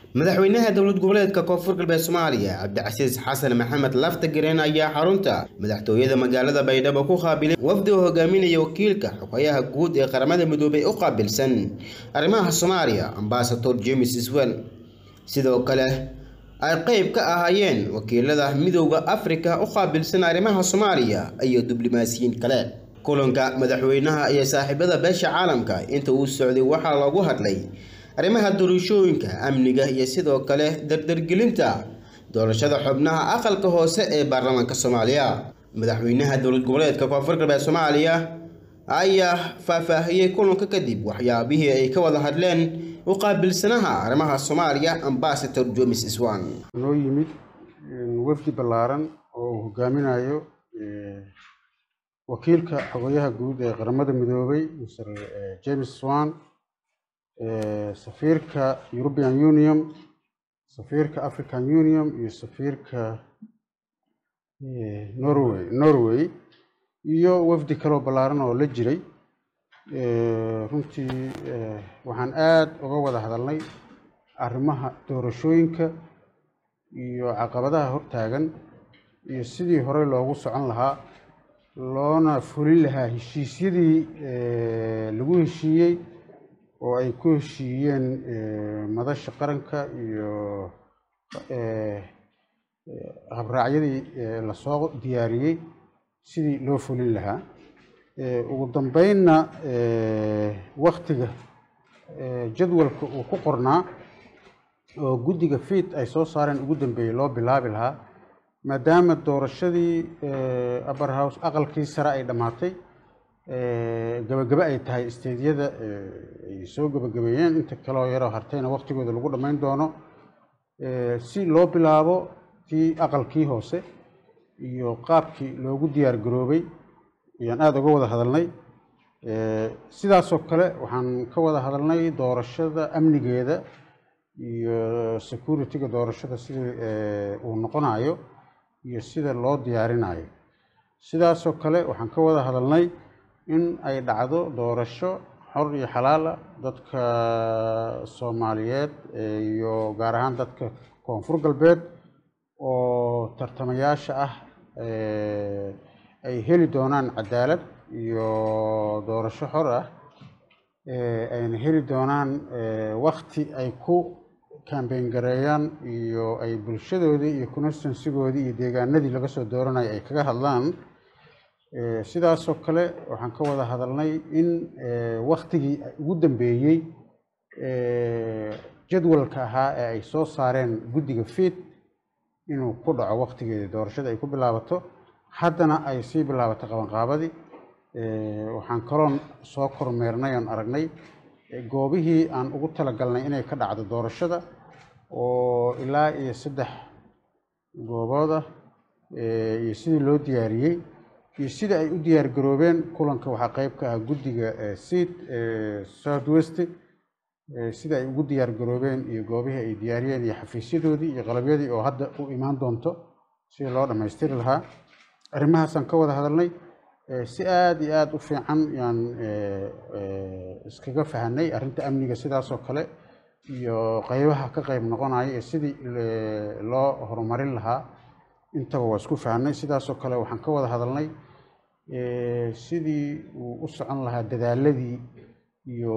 madaxweynaha dowlad goboleedka koonfur galbeed soomaaliya cabdicasiis xasan maxamed laftagareen ayaa xarunta madaxtooyada magaalada baydhabo ku qaabilay wafdi oo hogaaminaya wakiilka xogayaha guud ee qaramada midoobay u qaabilsan arrimaha soomaaliya ambasador james swen sidoo kale ay qeyb ka ahaayeen wakiilada midowda afrika u qaabilsan arrimaha soomaaliya iyo diblomaasiyiin kale kulanka madaxweynaha iyo saaxiibada beesha caalamka inta uu socday waxaa loogu hadlay arrimaha doorashooyinka amniga iyo sidoo kale dardargelinta doorashada xubnaha aqalka hoose ee baarlamaanka soomaaliya madaxweynaha dowlad goboleedka koonfur galbeed soomaaliya ayaa faahfaahiyey kulanka kadib waxyaabihii ay ka wada hadleen u qaabilsanaha arrimaha soomaaliya ambasador jomis swan noo yimid wafdi ballaaran oo uu hogaaminayo wakiilka xogayaha guud ee qaramada midoobay mr james swan safiirka european union safiirka african union iyo safiirka norway norway iyo wafdi kaloo ballaaran oo la jiray runtii waxaan aada uga wada hadalnay arrimaha doorashooyinka iyo caqabadaha hortaagan iyo sidii horey loogu socon lahaa loona fulin lahaa heshiisyadii lagu heshiiyey oo ay ku heshiiyeen madasha qaranka iyo habraacyadii lasoo diyaariyey sidii loo fulin lahaa ugu dambeynna waktiga jadwalka uu ku qornaa oo guddiga fiid ay soo saareen ugu dambeeyey loo bilaabi lahaa maadaama doorashadii upper house aqalkii sare ay dhammaatay gabagaba ay tahay isteedyada ay soo gabagabeeyeen inta kaloo yaroo hartayna waktigooda lagu dhammayn doono si loo bilaabo tii aqalkii hoose iyo qaabkii loogu diyaar garoobay ayaan aada uga wada hadalnay sidaasoo kale waxaan ka wada hadalnay doorashada amnigeeda iyo security-ga doorashada sidii uu noqonayo iyo sida loo diyaarinayo sidaasoo kale waxaan ka wada hadalnay in ay dhacdo doorasho xor iyo xalaala dadka soomaaliyeed iyo gaar ahaan dadka koonfur galbeed oo tartamayaasha ah ay heli doonaan cadaalad iyo doorasho xor ah ayna heli doonaan wakti ay ku kambeyn gareeyaan iyo ay bulshadoodii iyo constansigoodii iyo deegaanadii laga soo dooranaya ay kaga hadlaan sidaasoo kale waxaan ka wada hadalnay in waktigii ugu dambeeyey jadwalka ahaa ee ay soo saareen guddiga fiid inuu ku dhaco waktigeedii doorashada ay ku bilaabato haddana ay sii bilaabato qabanqaabadii waxaan kaloon soo kormeernay oon aragnay goobihii aan ugu talagalnay inay ka dhacdo doorashada oo ilaa iyo saddex goobood ah iyo sidii loo diyaariyey iyo sida ay u diyaar garoobeen kulanka waxaa qeyb ka ah guddiga seat south west sida ay ugu diyaar garoobeen iyo goobihii ay diyaariyeen iyo xafiisyadoodii iyo qalabyadii oo hadda u imaan doonto sidii loo dhammaystiri lahaa arrimahaasaan ka wada hadalnay si aada iyo aada u fiican yaan iskaga fahanay arrinta amniga sidaasoo kale iyo qeybaha ka qeyb noqonaya ee sidii loo horumarin lahaa intaba waa isku fahanay sidaasoo kale waxaan ka wada hadalnay sidii uu u socon lahaa dadaaladii iyo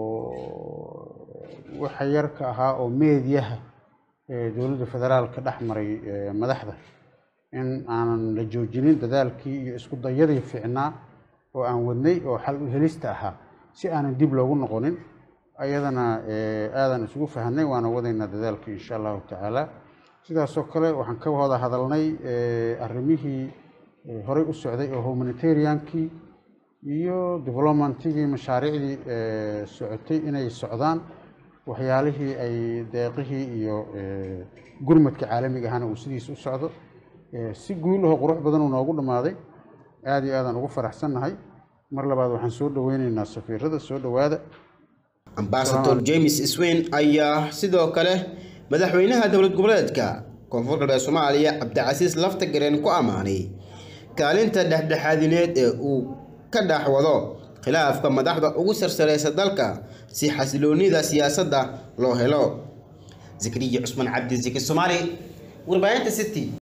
waxa yarka ahaa oo meediyaha dowladda federaalka dhex maray madaxda in aanan la joojinin dadaalkii iyo isku dayadii fiicnaa oo aan wadnay oo xal u helista ahaa si aanan dib loogu noqonin ayadana aadan isugu fahanay waana wadaynaa dadaalkii insha allahu tacaala sidaasoo kale waxaan ka wada hadalnay arrimihii horey u socday oo humanitariankii iyo developmentigii mashaariicdii socotay inay socdaan waxyaalihii ay deeqihii iyo gurmadka caalamiga ahana uu sidiisa u socdo si guul ahoo qurux badan uu noogu dhammaaday aada iyo aadaan ugu faraxsannahay mar labaad waxaan soo dhaweyneynaa safiirada soo dhowaada ambasador james swain ayaa sidoo kale madaxweynaha dowlad goboleedka koonfur galbeed soomaaliya cabdicasiis laftagareen ku ammaanay kaalinta dhexdhexaadineed ee uu ka dhex wado khilaafka madaxda ugu sarsareysa dalka si xasiloonida siyaasadda loo helo zakariya cusman cabdi ziki soomaali warbaahinta city